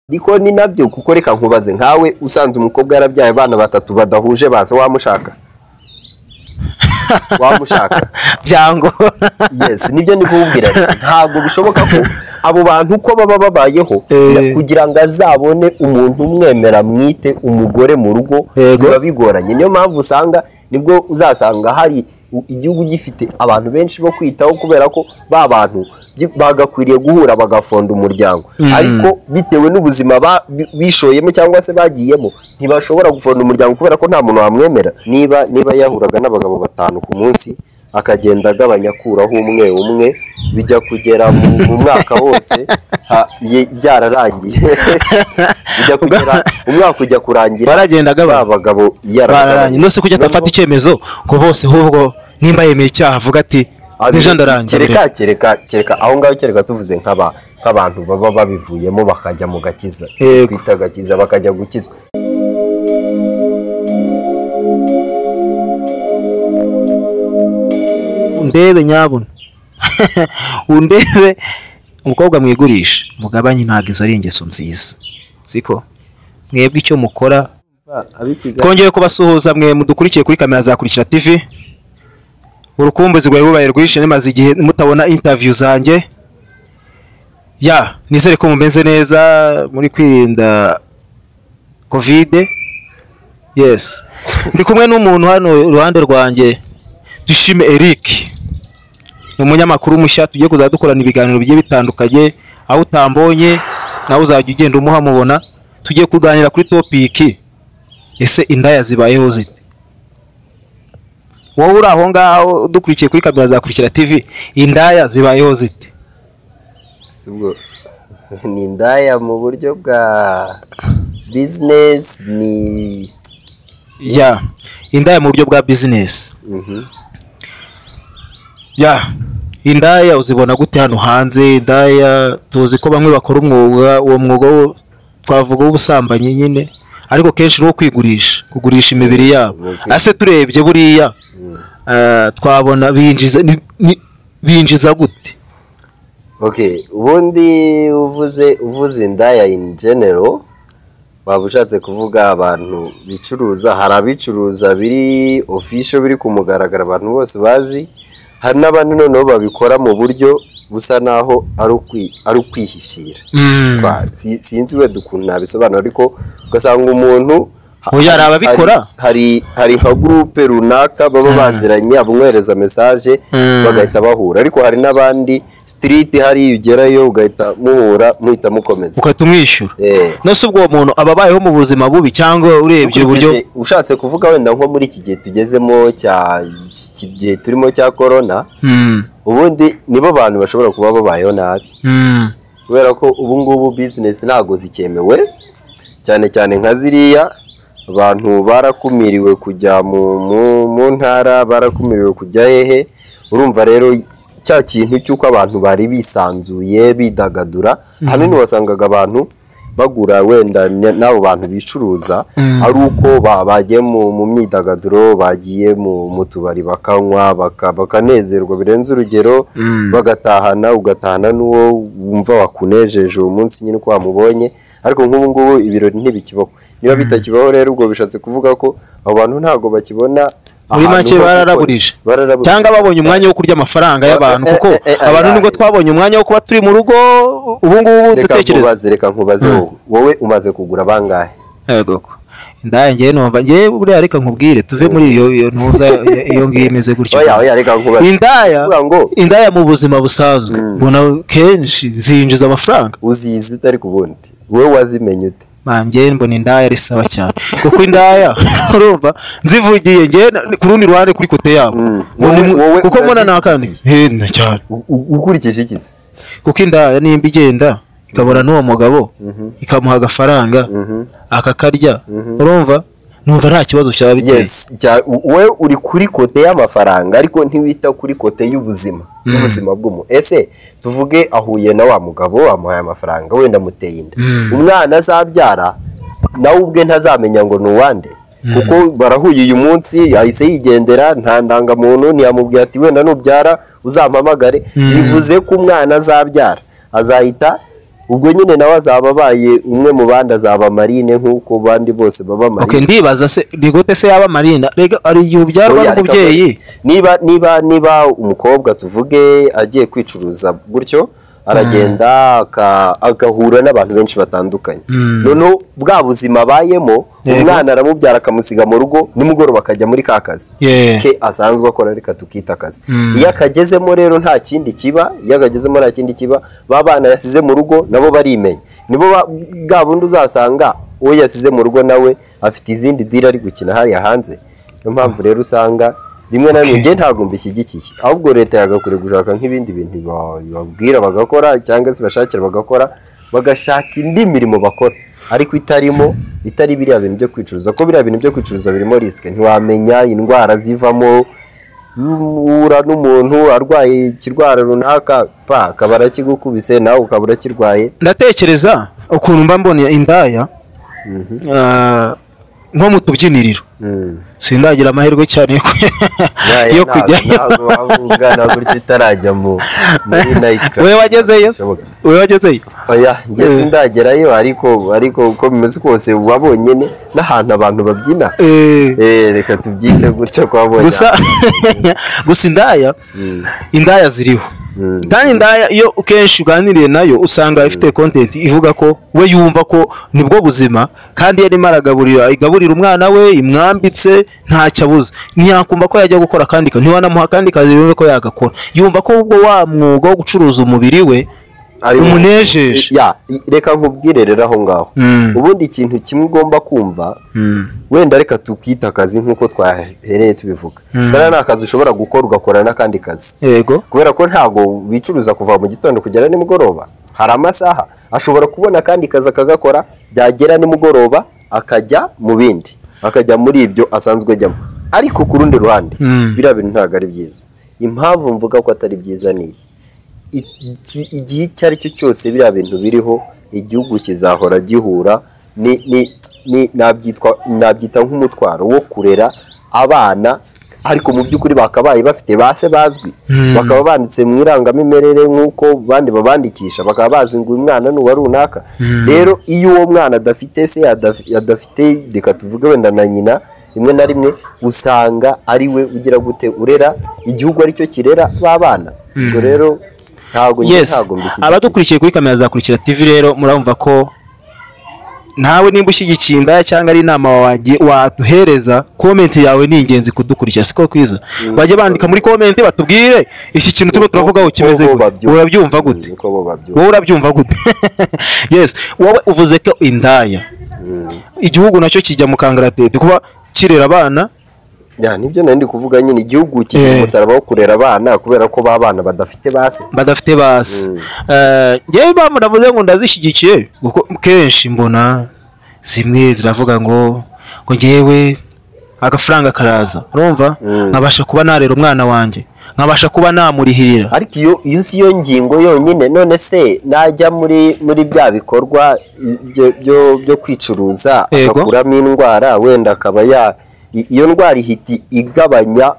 niko ni nabyo kuko reka nkubaze nkawe usanze umukobwa yarabyaye abana batatu badahuje baza wamushaka wamushaka byangora yesi nibyo ndi kububwira ntabwo bishoboka ko abo bantu uko baba babayeho Eh. kugira ngo azabone umuntu umwemera mwite umugore mu rugo Yego. biba bigoranye niyo mpamvu usanga nibwo uzasanga hari u- igihugu gifite abantu benshi bo kwitaho kubera ko ba bantu byi- bagakwiriye guhura bagafonda umuryango ariko bitewe n'ubuzima ba- bi- bishoyemo cyangwa se bagiyemo ntibashobora gufonda umuryango kubera ko nta muntu wamwemera niba niba yahuraga n'abagabo batanu ku munsi akagenda agabanya akuraho umwe umwe bijya kugera mu mu mwaka wose ha- ye- byararangiye bijya kugera umwaka ujya kurangira baragenda ba agabana bagabo yarabagabanye. bararanye no si kujya Noneho- atafata icyemezo ngo bose ahubwo nimba yemeye icyaha avuga ati nija ndarangiye kereka kereka kereka aho ngaho kereka tuvuze nk'aba- nk'abantu baba babivuyemo bakajya mu gakiza Yego. kwita agakiza bakajya gukizwa undebe nyabuna undebe umukobwa mwigurisha mugabanye ntabwo izo ari ingeso nziza siko mwebwe icyo mukora twongeye kubasuhuza mwe mudukurikiye kuri kamera zakurikira tv urukumbuzi rwari rubaye rwinshi nimaze igihe mutabona interview zanjye ya nizere ko mumeze neza muri kwirinda kovide yes ndi kumwe n'umuntu hano iruhande rwanjye dushime eric ni umunyamakuru mushya tugiye kuzajya dukorana ibiganiro bigiye bitandukanye aho utambonye nawe uzajya ugenda umuhamubona tugiye kuganira kuri topiki ese indaya zibayeho zite wowe uri aho ngaho dukurikiye kuri kamera zakurikira tv indaya zibayeho zite Si ubwo. ni indaya mu buryo bwa bizinesi ni ya indaya mu buryo bwa bizinesi Mhm. ya indaya uzibona gute hano hanze indaya tuzi ko bamwe bakora umwuga uwo mwuga wo- twavuga w'ubusambanyi nyine ariko kenshi n'uwo kwigurisha kugurisha imibiri yabo Okay. ase turebye buriya eh, twabona binjiza ni- ni- binjiza gute okay ubundi uvuze uvuze indaya in general waba ushatse kuvuga abantu bicuruza hari abicuruza biri ofisho biri ku mugaragaro abantu bose bazi hari n'abandi noneho babikora mu buryo busa naho ari ukwi- ari ukwihishira Mm. Ba- si- sinzi wenda ukuntu nabisobanura ariko ugasanga umuntu ha- Oya, hari ababikora. hari hari nka gurupe runaka baba baziranye abamwohereza mesaje Mm. bagahita bahura ariko hari n'abandi sitiriti hariya ugerayo ugahita muhura muhita mukomeza ukahita umwishyura Eh. nose ubwo uwo muntu aba abayeho mu buzima bubi cyangwa urebye uburyo Ukurikije- ushatse kuvuga wenda nko muri iki gihe tugezemo cya iki gihe turimo cya korona Mm, ubundi nibo bantu bashobora kuba babayeho nabi mm, kubera ko ubu ngubu bizinesi ntabwo zicyemewe cyane cyane nka ziriya abantu barakumiriwe kujya mu, mu, mu ntara barakumiriwe kujya hehe urumva rero cya kintu cy'uko abantu bari bisanzuye bidagadura ahanini wasangaga abantu bagura wenda n- n'abo bantu bicuruza Mhm. ari uko ba- bagiye mu, mu myidagaduro bagiye mu, mu tubari bakanywa baka- bakanezerwa birenze urugero Mm. bagatahana ugatahana n'uwo wumva wakunejeje uwo munsi nyine uko wamubonye ariko nk'ubu ngubu ibirori ntibikibaho niba bitakibaho rero ubwo bishatse kuvuga ko abo bantu ntabwo bakibona Muri ahantu make ho gukora- bararaburije. bararaburije cyangwa babonye umwanya wo kurya amafaranga y'abantu Eh, eh, kuko eh, eh, abantu nubwo yes. twabonye umwanya wo kuba turi mu rugo ubu ngubu reka dutekereza nkubaze reka nkubaze wowe. wowe umaze kugura bangahe Yego. indaya njyewe numva njyewe buriya reka nkubwire tuve muri iyo iyo ntuza iyo- iyo ngiyo imeze gutyo oya oya reka nkubaze indaya Kuvuga ngo indaya mu buzima busanzwe mbona kenshi zinjiza amafaranga uzizi utari ku bundi wowe wazimenye ute Man, njyewe mbona indaya ari sawa cyane kuko indaya urumva nzivugiye njyewe na- ku rundi ruhande kuri kote yabo Mm. Ngo ni mu- Wowe- wowe kuko mbona urazizi nakandi henda cyane U- u- ukurikije ikizi kuko indaya nimba igenda ikabona n'uwo mugabo ikamuha agafaranga Mhm. akakarya urumva numva nta kibazo cyaba biteye yes cya- u- wowe uri kuri kote y'amafaranga ariko ntiwita kuri kote y'ubuzima y'ubuzima bw'umuntu ese tuvuge ahuye na wa mugabo wamuhaye amafaranga wenda amuteye inda Mm. umwana azabyara nawe ubwe ntazamenya ngo ni uwande kuko barahuye uyu munsi yahise yigendera nta ndangamuntu ntiyamubwira ati wenda nubyara uzampamagare bivuze ko umwana azabyara azahita ubwo nyine nawe azaba abaye umwe mu bandi azaba marine nk'uko bandi bose baba okay, marine ndibaza se ni gute se yaba marina rega hari igihe ubyarwa Oya, reka n'umubyeyi niba niba niba umukobwa tuvuge agiye kwicuruza gutyo aragenda aka- agahura n'abantu benshi batandukanye Mm. noneho bwa buzima abayemo Yego. umwana aramubyara akamusiga mu rugo nimugoroba akajya muri ka kazi Yeah. ke asanzwe akora reka tukita akazi Mm. iyo akagezemo rero nta kindi kiba iyo akagezemo nta kindi kiba ba bana yasize mu rugo nabo barimenya nibo ba- bwa bundi uzasanga uwo yasize mu rugo nawe afite izindi dira ari gukina hariya hanze niyo mpamvu rero usanga rimwe na rimwe Okay. njye ntabwo mbishyigikiye ahubwo leta yagakwiye gushaka nk'ibindi bintu ba- babwira bagakora cyangwa se bashakira bagakora bagashaka indi mirimo bakora ariko itarimo itari biriya bintu byo kwicuruza ko biriya bintu byo kwicuruza birimo risike ntiwamenya indwara zivamo uhura n'umuntu arwaye ikirwara runaka pa akaba arakigukubise nawe ukaba urakirwaye ndatekereza ukuntu mba mbona indaya ah, nko mu tubyiniriro Mm. sindagira amahirwe cyane yo ku- Naye yo ntabwo- kujyayo ntabwo waba ungana gutyo utarajya mu muri night club. wowe wagezeyo se? Bishoboka. wowe wagezeyo oya njye Eh. sindagerayo ariko ariko uko bimeze kose uba bonyine n'ahantu abantu babyina Eh, Eh, reka tubyite gutya kwa bonyine gusa gusa indaya Mm, indaya ziriho mm. kandi indaya iyo kenshi uganiriye nayo usanga ifite content ivuga ko we yumva ko nibwo buzima kandi iyo arimo aragaburira igaburira umwana we imwambitse ntacyo abuze ntiyakumva ko yajya gukora akandi kazi ntiwanamuha akandi kazi yumve ko yagakora yumva ko ubwo wa mwuga wo gucuruza umubiri we Ari- umunejeje Ya, i- reka nkubwire rero aho ngaho Mm. ubundi ikintu kimwe ugomba kumva Mm. wenda reka tukita akazi nk'uko twahereye tubivuga Mm. kandi ni akazi ushobora gukora ugakora n'akandi kazi yego kubera ko ntabwo bicuruza kuva mu gitondo kugera nimugoroba hari amasaha ashobora kubona akandi kazi akagakora byagera nimugoroba akajya mu bindi akajya muri ibyo asanzwe ajyamo ariko ku rundi ruhande Mm. biriya bintu ntabwo ari byiza impamvu mvuga ko atari byiza ni iyi iki- igihe icyo ari cyo cyose biriya bintu biriho igihugu kizahora gihura ni- ni- ni- nabyitwa- nabyita nk'umutwaro wo kurera abana ariko mu by'ukuri bakabaye bafite ba se bazwi Mm. bakaba banditse mu irangamimerere nk'uko bandi babandikisha bakaba bazi ngo uyu mwana ni uwa runaka rero iyo uwo mwana adafite se adaf- adafite reka tuvuge wenda na nyina rimwe na rimwe usanga ari we ugira gute urera igihugu aricyo kirera ba bana ubwo rero ntabwo njye yes ntabwo mbishyigikiye. abadukurikiye kuri kamera zakurikira tv rero murumva ko nawe nimba ushyigikiye indaya cyangwa ari inama wagiye waduhereza komenti yawe ni ingenzi kudukurikira siko kwiza bajya bandika muri komenti batubwire iki kintu turimo turavuga aho kimeze Uko bo gute babyumva. urabyumva gute Mm, uko bo babyumva. wowe urabyumva gute yes wowe uvuze ko indaya Mm. igihugu nacyo kijya mu kangaratete kuba kirera abana Ya, nibyo nari ndi kuvuga nyine igihugu kigira Eh. umusaraba wo kurera abana kubera ko ba bana badafite base badafite basi Mm. ngewe bamuravuze ngo ndazishyigikiye kuko kenshi mbona zimwe ziravuga ngo ngo ngewe agafaranga karaza urumva Mm. nkabasha kuba narera umwana wanjye nkabasha kuba namurihirira ariko iyo iyo si yo ngingo yonyine none se najya muri muri bya bikorwa byo- byo- byo kwicuruza Yego. agakuramo indwara wenda akaba ya i- iyo ndwara ihita igabanya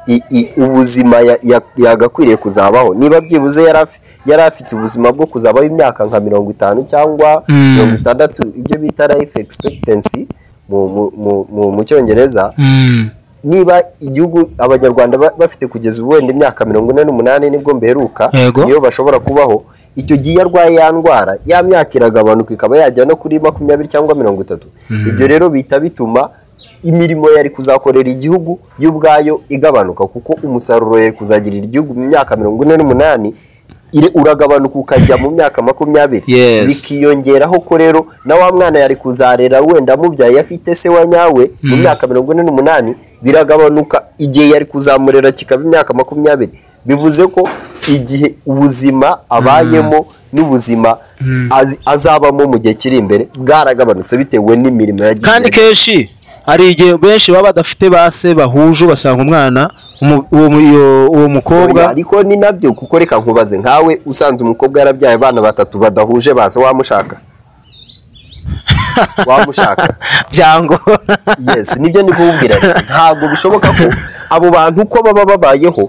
i- i- ubuzima ya- ya- yagakwiriye kuzabaho niba byibuze yari afi- yari afite ubuzima bwo kuzabaho imyaka nka mirongo itanu cyangwa Mm. mirongo itandatu ibyo bita life expectancy mu- mu- mu- mu- mu cyongereza Mm. niba igihugu abanyarwanda ba- bafite kugeza ubu wenda imyaka mirongo ine n'umunani nibwo mberuka Yego. niyo bashobora kubaho icyo gihe iyo arwaye ya ndwara ya myaka iragabanuka ikaba yajya no kuri makumyabiri cyangwa mirongo itatu ibyo rero bihita bituma imirimo yari kuzakorera igihugu yo ubwayo igabanuka kuko umusaruro yari kuzagirira igihugu mu myaka mirongo ine n'umunani ire- uragabanuka ukajya mu myaka makumyabiri Yes. bikiyongeraho ko rero na wa mwana yari kuzarera wenda amubyaye afite se wa nyawe mu myaka mirongo ine n'umunani biragabanuka igihe yari kuzamurera kikaba imyaka makumyabiri bivuze ko igihe ubuzima abayemo n'ubuzima az- azabamo mu gihe kiri imbere bwaragabanutse bitewe n'imirimo yagiye kandi kenshi hari igihe benshi baba badafite base bahuje ugasanga umwana umu- uwo mu- iyo- uwo mukobwa Oya, ariko ni nabyo kuko reka nkubaze nkawe usanze umukobwa yarabyaye abana batatu badahuje baza wamushaka wamushaka byangora yes nibyo ndi kububwira ntabwo bishoboka ko abo bantu uko baba babayeho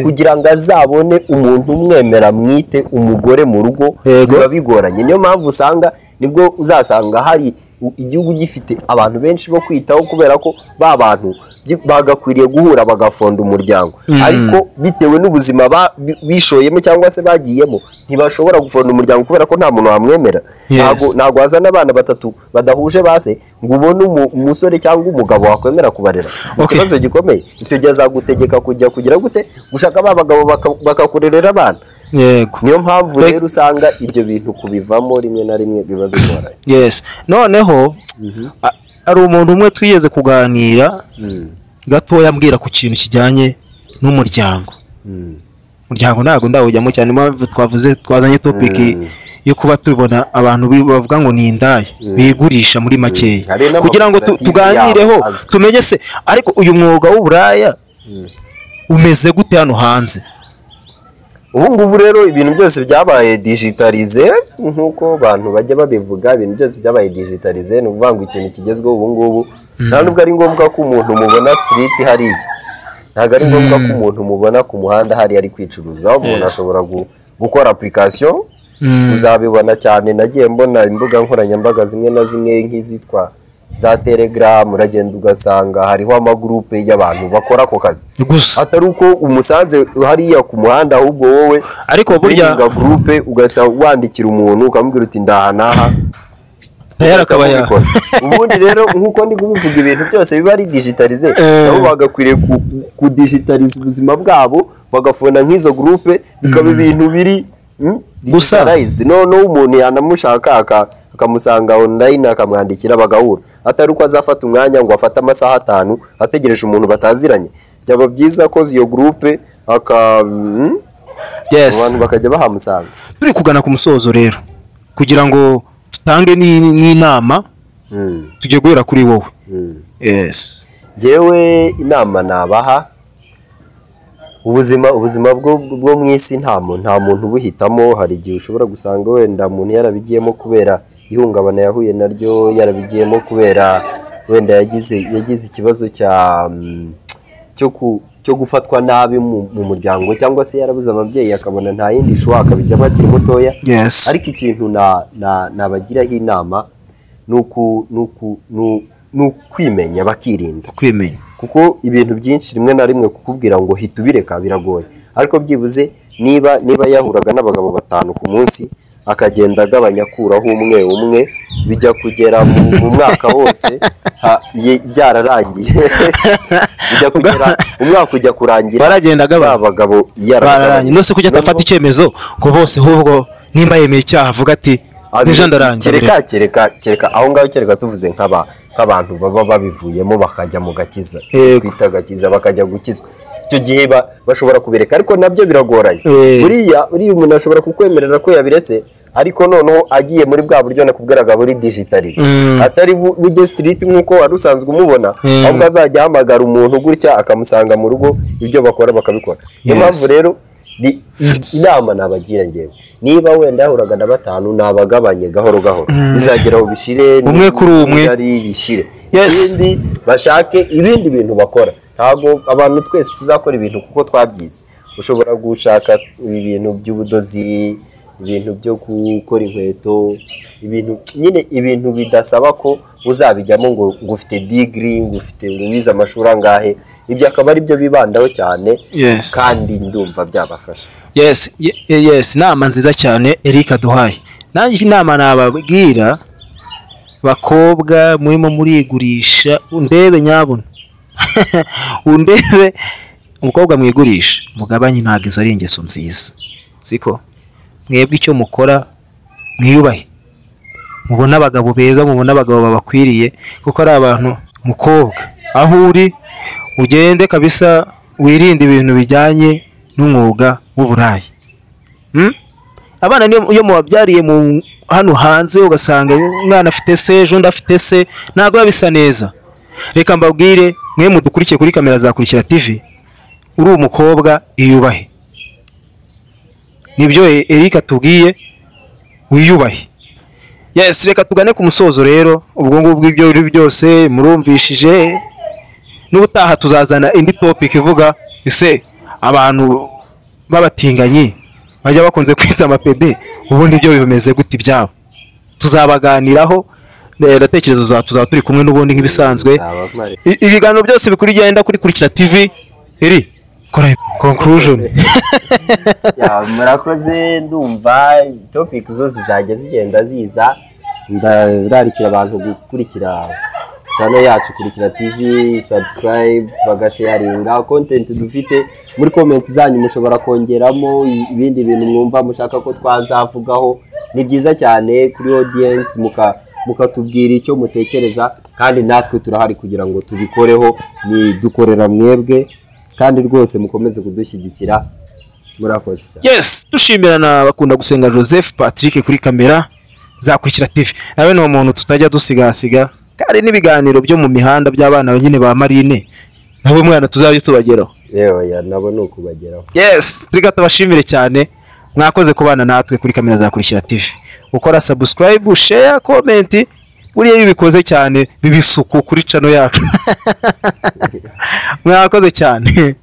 kugira ngo azabone umuntu umwemera mwite umugore mu rugo biba bigoranye niyo mpamvu usanga nibwo uzasanga hari igihugu gifite abantu benshi bo kwitaho kubera ko ba bantu bagakwiriye guhura bagafonda umuryango ariko bitewe n'ubuzima bishoyemo cyangwa se bagiyemo ntibashobora gufonda umuryango kubera ko nta muntu wamwemera ntabwo wazana abana batatu badahuje base ngo ubone umusore cyangwa umugabo wakwemera kubarera ikibazo gikomeye icyo gihe azagutegeka kujya kugira gute gushaka ba bagabo bakakurerera abana niyo mpamvu rero usanga ibyo bintu kubivamo rimwe na rimwe biba bigoranye noneho hari umuntu umwe twigeze kuganira gatoya ambwira ku kintu kijyanye n'umuryango umuryango ntabwo ndawujyamo cyane mpamvu twavuze twazanye topiki yo kuba tubona abantu bavuga ngo ni indaya bigurisha muri makeya kugira ngo tuganireho tumenye se ariko uyu mwuga w'uburaya umeze gute hano hanze ubu ngubu rero ibintu byose byabaye digitarize nk'uko abantu bajya babivuga ibintu byose byabaye digitarize ni ukuvuga ngo ikintu kigezweho ubu ngubu nta nubwo ari ngombwa ko umuntu mubona sitiriti hariya ntabwo ari ngombwa ko umuntu mubona ku muhanda hariya ari kwicuruza umuntu ashobora gukora apurikasiyo uzabibona cyane nagiye mbona imbuga nkoranyambaga zimwe na zimwe nk'izitwa za telegaramu uragenda ugasanga hariho amagurupe y'abantu bakora ako kazi gusa atari uko umusanze hariya ku muhanda ahubwo wowe ariko burya gurupe ugahita wandikira umuntu ukamubwira uti ndaha n'aha ubundi rero nk'uko ndi kubivuga ibintu byose biba ari digitarize nabo bagakwiriye kudigitariza ubuzima bwabo bagafunda nk'izo gurupe bikaba ibintu biri gusa noneho umuntu yanamushaka akamusanga online akamwandikira bagahura atari uko azafata umwanya ngo afate amasaha atanu ategereje umuntu bataziranye byaba byiza ko iyo gurupe abantu bakajya bahamusanga turi kugana ku musozo rero kugira ngo dutange n'inama tujye guhera kuri wowe yewe inama nabaha ubuzima ubuzima bwo mu isi nta muntu ubuhitamo hari igihe ushobora gusanga wenda umuntu yarabigiyemo kubera ihungabana yahuye naryo yarabigiyemo kubera wenda yagize yagize ikibazo cyo gufatwa nabi mu muryango cyangwa se yarabuze ababyeyi akabona nta yindi shuwa akabijyamo akiri mutoya ariko ikintu nabagiraho inama ni ukwimenya bakirinda kwimenya kuko ibintu byinshi rimwe na rimwe kukubwira ngo hita ubireka biragoye ariko byibuze niba niba yahuraga n'abagabo batanu ku munsi akagenda agabanya akuraho umwe umwe bijya kugera mu mwaka wose byararangiye bijya kugera umwaka ujya kurangira baragenda agabanya abagabo yararangiye no se kujya atafata icyemezo ngo bose ahubwo nimba yemeye icyaha avuga ati ndeje ndarangiye kereka kereka kereka aho ngaho kereka tuvuze nk'abantu nk'abantu baba babivuyemo bakajya mu gakiza twita agakiza bakajya gukizwa icyo gihe bashobora kubireka ariko nabyo biragoranye buriya uriya umuntu ashobora kukwemerera ko yabiretse ariko noneho agiye muri bwa buryo nakubwiraga buri digitarize atari bujye sitiriti nk'uko wari usanzwe umubona ahubwo azajya ahamagara umuntu gutya akamusanga mu rugo ibyo bakora bakabikora niyo mpamvu rero inama nabagira ngewe niba wenda yahuraga na batanu nabagabanye gahoro gahoro bizagera aho bishire umwe kuri umwe bishire ikindi bashake ibindi bintu bakora ntabwo abantu twese tuzakora ibintu kuko twabyize ushobora gushaka ibintu by'ubudozi ibintu byo gukora inkweto ibintu nyine ibintu bidasaba ko uzabijyamo ngo ngo ufite digiri ngo ufite wize amashuri angahe ibyo akaba ari byo bibandaho cyane kandi ndumva byabafasha yesi yesi inama nziza cyane eric duhaye nanjye inama nababwira bakobwa murimo murigurisha undebe nyabuna undebe umukobwa mwigurisha mugabanye ntabwo izo ari ingeso nziza siko mwebwe icyo mukora mwiyubahe mubona abagabo beza mubona abagabo babakwiriye kuko ari abantu mukobwa aho uri ugende kabisa wirinde ibintu bijyanye n'umwuga w'uburayi abana iyo mubabyariye hano hanze ugasanga umwana afite se undi afite se ntabwo biba bisa neza reka mbabwire mwe mudukurikiye kuri kamera zakurikira tivi uri umukobwa iyubahe nibyo erika tubwiye wiyubahe reka tugane ku musozo rero ubwo ngubwo ibyo uri byose murumvishije n'ubutaha tuzazana indi topiki ivuga ese abantu b'abatinganyi bajya bakunze kwita amapede ubundi ibyo bimeze gute ibyabo tuzabaganiraho ndatekereza tuzaba turi kumwe n'ubundi nk'ibisanzwe I- ibiganiro byose bikuri igenda kuri kurikira tv iri kora conclusion Ya, murakoze ndumva topic zose zajya zigenda ziza ndararikira abantu gukurikira channel yacu kurikira tv subscribe bagasharinga content dufite muri comment zanyu mushobora kongeramo ibindi bintu mwumva mushaka ko twazavugaho ni byiza cyane kuri audience muka mukatubwira icyo mutekereza kandi natwe turahari kugira ngo tubikoreho ni dukorera mwebwe kandi rwose mukomeze kudushyigikira murakoze cyane yes dushimira na bakunda gusenga joseph patrick kuri kamera zakurikira tv nawe ni umuntu tutajya dusigasiga kandi n'ibiganiro byo mu mihanda by'abana nyine ba marine nabo mwana tuzajya tubageraho yewe ya nabo ni ukubageraho yes turiga tubashimire cyane mwakoze kubana natwe kuri kamera zakurikira tv ukora subscribe share comment buriya iyo ubikoze cyane biba isuku kuri cano yacu mwakoze cyane